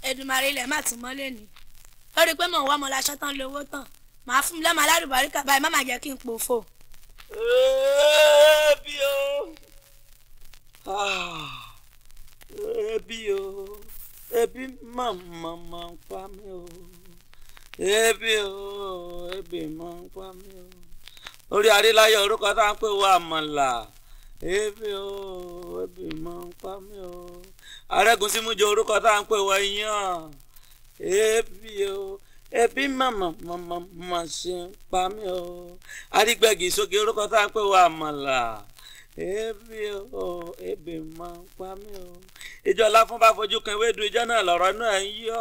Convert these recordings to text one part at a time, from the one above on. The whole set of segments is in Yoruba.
Èdùmàrè ilẹ̀ má tún mọ́lé ni ó rí i pé mò ń wá ọmọ laṣọ tán lówó tán màá fún mi lọ́mọ alárùbáríkà báyìí má má jẹ́ kí n pòfo. ebi o Ah, ebi o ebi màmá máa ń pa mí o ebi o ebi máa ń pa mí o orí aríláyọ̀ orúkọ tá à ń pè wá àmàlà ebi o ebi máa ń pa mí o arẹ́gùnsímújọ orúkọ tá à ń pè wá iyán ebi o ebi màmá màmá máa ṣe ń pa mí o arígbẹ̀gì sókè orúkọ tá à ń pè wá àmàlà ebi o ebi máa ń pa mí o ìjọ láfún bá fojú kan ewédú ìjọ náà lọ̀rọ̀ náà ń yọ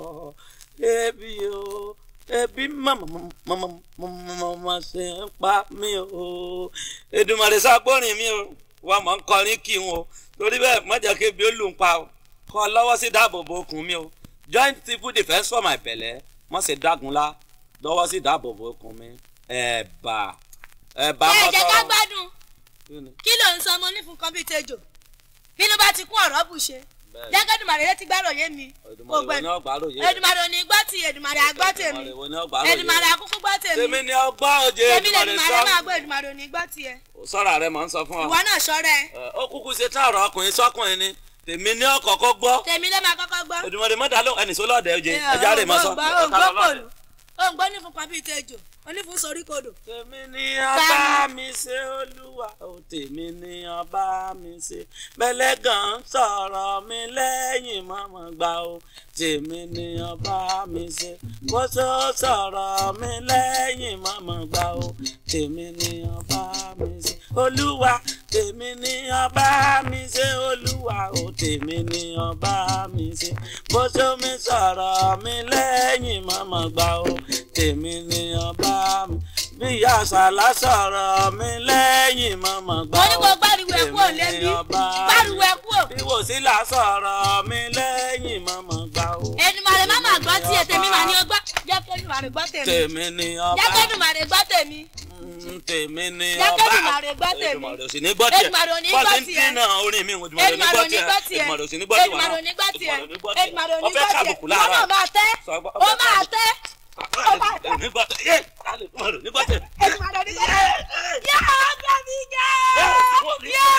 ebi o ebi màmá màmá màmá ṣe ń pa mí o Èdùmàrè ságbórin mi o wà mọ̀ ń kọrin kí n o torí bẹ́ẹ̀ má jẹ́ kí ebi ó lù ń pa o kọ́ lọ́wọ́ sí dáàbòbò okùn mi o joint civil defence for my belle mọ̀ sí dágunlá lọ́wọ́ sí dáàbòbò okùn mi ẹ̀bà ẹ̀bà ẹ mọ́tò. jẹ́ ká gbádùn Kí ni? kí ló ń sọ ọmọ onífun kan bíi tejò bínú bá ti kún ọ̀rọ̀ bù ṣe Bẹ́ẹ̀ni. jẹ́ kẹ́dùmàrè létí gbàròyé mi Èdùmàrè wo ni ọgbà lóye Èdùmàrè ò ní gbọ́ ti Èdùmàrè àgbọ́ tèmi Èdùmàrè wo ni ọgbà lóye Èdùmàrè àkúkú gbọ́ tèmi tèmi ni ọgbà òjè tèmi lè Èdùmàrè Èdùmàrè máa sọ gbọ́ Èdùmàrè ò ní gbọ́ tiẹ̀ sọ́ra rẹ̀ mọ̀ ń sọ fún ọ. ìwọ náà ṣọ́rẹ́ Ẹ, ó kúkú ṣe tá ọ̀rọ̀ ọkùnrin sọ́kùnrin ni tèmi ní ọkọ̀ọ̀kọ́ gbọ́ tèmi ló máa kọ́kọ́ gbọ́ Èdùmàrè mọ́dà ló ẹnì sólọ́ọ̀dẹ̀ òjè ẹja rè mọ́ sọ. òǹgbọ́ onífun kan bíi tejò onífun sorí kodò tèmi ni ọba mi ṣe olúwa o tèmi ni ọba mi ṣe bẹ́lẹ́gàn sọ̀rọ̀ mi lẹ́yìn mọ́mọ́ gbà o tèmi ni ọba mi ṣe kóso sọ̀rọ̀ mi lẹ́yìn mọ́mọ́ gbà o tèmi ni ọba mi ṣe olúwa tèmi ni ọba mi ṣe olúwa o tèmi ni ọba mi ṣe kóso mi sọ̀rọ̀ mi lẹ́yìn mọ́mọ́ gbà o tèmi ni ọba mi bí ìyá àṣàlá sọ̀rọ̀ mi lẹ́yìn mọ́mọ́ gbà mo ní kó gbáriwo ẹ kúrò lẹ́bí gbáriwo ẹ kúrò bí wòsílà sọ̀rọ̀ mi lẹ́yìn mọ́mọ́ gbà o. Èdùmàrè má máa gbọ́ tiẹ̀ tèmi mà ní o gbọ́ jẹ́ kẹ́dùmàrè gbọ́ tèmi tèmi ni ọba jẹ́ kẹ́dùmàrè gbọ́ tèmi Mm, tèmi ni Jẹ́ ọba k'Èdùmàrè gbọ́ tèmi. Èdùmàrè ò sì ní gbọ́ tiẹ̀ Èdùmàrè ò ní gbọ́ bọ́ọ̀sì ń tiẹ̀. dínà orin mi Èdùmàrè ò ní Èdùmàrè gbọ́ ò ní tiẹ̀ gbọ́ tiẹ̀ Èdùmàrè ò sì ní gbọ́ tiẹ̀ Èdùmàrè ò ní gbọ́ tiẹ̀ Èdùmàrè ò ní gbọ́ Èdùmàrè ò ní tiẹ̀ gbọ́ ọfẹ́ tiẹ̀ kàbùkù ìwọ láàárọ̀ náà máa tẹ́ Sọgbọ́n- ó máa tẹ́ ó máa tẹ́ Èdùmàrè ò ní gbọ́ tiẹ̀ yé Èdùmàrè ò ní gbọ́ tiẹ̀. Èdùmàrè ò ní gbọ́ tiẹ̀ yóò gbà mí jẹ́ yóò gbà mí jẹ́.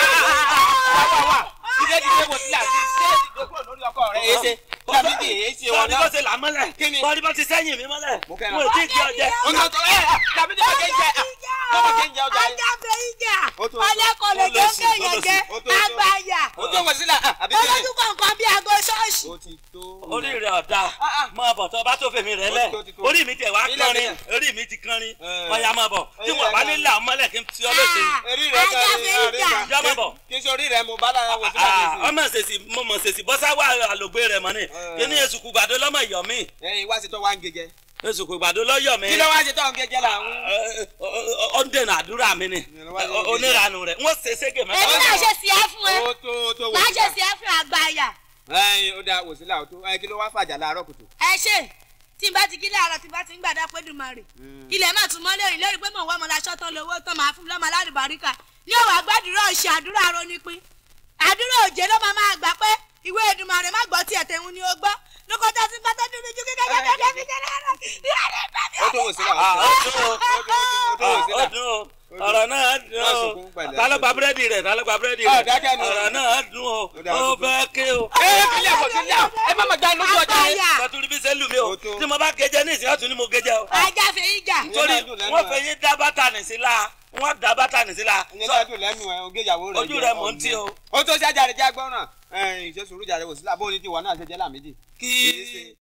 Dídé dídé wò sílẹ̀ àti ṣé dídé kúrò lórí ọkọ rẹ̀ èé ṣe. Dábìdì èé ṣe wọn Bọ́ọ̀lì bó náà. ṣe là mọ́lẹ̀ Kí ni? bọ́ọ̀lì bó ti sẹ́yìn mi mọ́lẹ̀ Mo fẹ́ràn. mo ò tí ì kí ọ jẹ. Ọ̀nà tó ẹ̀ Dábìdì bá kéjẹ tọ́mọ kéjẹ ọjà yẹn. Ajá fẹ́ ìjà Ó tó- ọlẹ́kọ̀ọ́ lè jẹ́ kéèyàn jẹ́ ó tó- ó tó- àgbáyà Ó tó wọ̀ sílẹ̀ àbí kíni? olójú kọ̀ọ̀kan bí aago ṣọ́ọ̀ṣì. Ó ti tó. orí rẹ ọ̀dà máa bọ̀ tó bá tó fèmí rẹ lẹ̀ Ó ti tó, ti tó. orí mi tẹ̀ wá Ilẹ̀ kánrin ilẹ̀. orí mi ti kánrin Eh. ọ̀yà máa bọ̀ tí Orí wọ́n rẹ̀ bá kánrin. nílẹ̀ ọmọlẹ̀ kí n ti ọ lóṣè. Eré rẹ̀ Ajá kan fẹ́ ní ìjà. àríwá. Ìjà máa bọ̀. Kí n ṣe orí rẹ̀ mo bá lára wò sílẹ̀ Ah, nísìnyí. ọmọ ṣèṣì mo mọ̀ ṣèṣì bọ́sá wà àlògbé rẹ̀ mọ́ ni kí ni èsùkú gbàdó lọ́mọ ìyọ̀ mi Ẹyin wá sí tó wá ń gẹ́gẹ́. èsùkú gbàdó lọ́yọ̀ mi Kí ló wá ṣe tó ń gẹ́gẹ́ là ń. ó ń dènà àdúrà mi ni onírànù rẹ̀ wọ́n ṣe ségè èmi mẹ́ta. náà ṣe sí ẹ fún ẹ Ó tó ó tó wò máa ṣe sílẹ̀. sí ẹ fún àgbáyà Ẹyin ó dáa wò sílẹ̀ ó tó. Ẹyin kí ló wá fàjà láàárọ̀ kùtù. ẹ ṣe tí n bá ti kí láàárọ̀ tí n bá ti ń gbàdá pé Èdùmàrè ilẹ̀ má tún mọ́ lórí lórí pé mò ń wá ọmọ laṣọ́ tán lówó tán máa fún mi lọ́mọ alárìbáríkà ní òwò àgbàdúrà ọ̀ṣì àdúrà arónípín àdúrà òjé ló máa máa gbà pé ìwé Èdùmàrè má gbọ́ tiẹ̀ tẹ̀hún ni ó gbọ́ lókòtà tí bá tẹ́jú mi ju kíkẹ́ kẹ́kẹ́ kẹ́kẹ́ fi jẹ́ rárá Ó tó wò sílẹ̀ ó Ah, tó. ó dùn ó. Ó tó ó tó wò ó sílẹ̀. dùn ó ọ̀rọ̀ náà dùn Má ó sunkún pẹ̀lẹ́. ta ló gba búrẹ́dì rẹ̀ ta ló gba búrẹ́dì Ah, rẹ̀ dákẹ́ ni. ọ̀rọ̀ náà dùn ó Ó dáa, ó sunkún. fẹ́ ké o. Ẹ kílẹ̀ wò sílẹ̀ ẹ má mà já lójú ọjà yẹn. àgbáyà sọtúrú bí sẹ́lù mi o Ó tó. tí mo bá gẹjẹ ní ìsìn ọ̀tún ni mo gẹjẹ o. ajá fẹ́ ìjà nítorí Ìyẹn náà dùn lẹ́nu wọ́n ẹ̀. fẹ́ yín dá bátà nì sí la wọ́n dá bátà nì sí la. Ìyẹn náà dùn lẹ́nu ẹ̀ oge ìyàwó rẹ̀ Ojú jẹ́ rẹ̀ mò ń tí o. Ó tó ṣájà rẹ̀ já gbọ́ràn. Ẹyin ìṣesùrú jà rẹ̀ wò sílẹ̀ bó ní tiwọn náà ṣe jẹ́ làmídì. kí